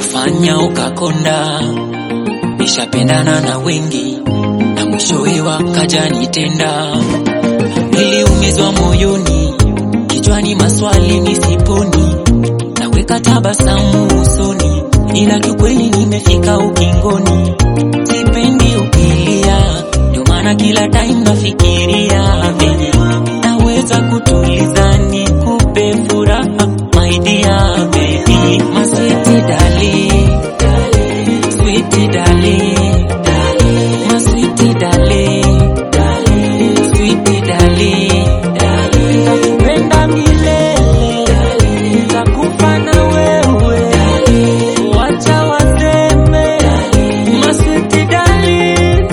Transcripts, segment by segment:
kufanya ukakonda. Nishapendana na wengi na mwishowe wakaja nitenda. Niliumizwa moyoni, kichwani maswali nisiponi, naweka tabasamu usoni, ila kiukweli nimefika ukingoni. Sipendi ukilia, ndio maana kila time nafikiria venye naweza kutuliza nikupe furaha, my dear baby, my sweet darling, sweet darling, my sweet darling, sweet darling, nitakupenda milele, nitakufa na wewe, wacha waseme, my sweet darling.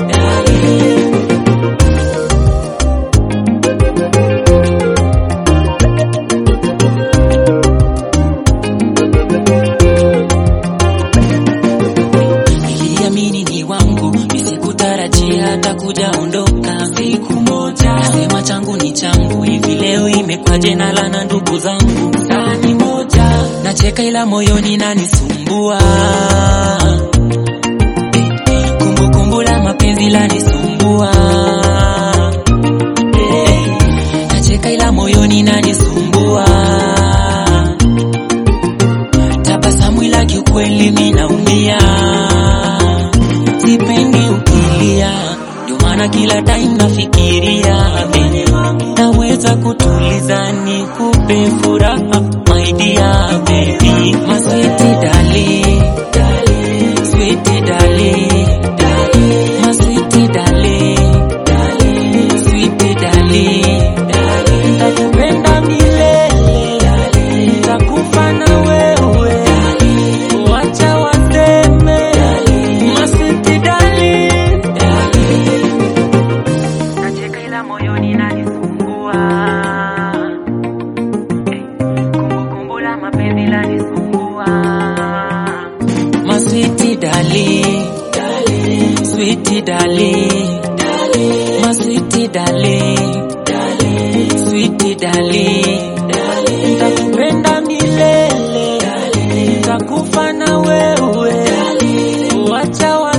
Niliamini ni wangu, nisikutarajia hata kuja ondoka siku moja. Nasema changu ni changu, hivi leo imekwaje na lana ndugu zangu sani moja. Nacheka ila moyoni nanisumbua, Eh, kumbukumbu la mapenzi lanisumbua, Eh, nacheka ila moyoni nanisumbua tabasamu ila kiukweli mi naumia, sipendi ukilia, ndio maana kila time nafikiria venye naweza kutuliza nikupe furaha, my dear baby, my sweet darling, sweet darling, my sweet darling, sweet darling, nitakupenda milele, nitakufa na wewe Wacha waseme masiti dali Nacheka ila moyoni nanisumbua Eh, Kumbukumbu la mapenzi lanisumbua Maswiti dali Sweet darling Maswiti darling Sweet darling Nitakupenda milele nitakufa na wewe, wacha wa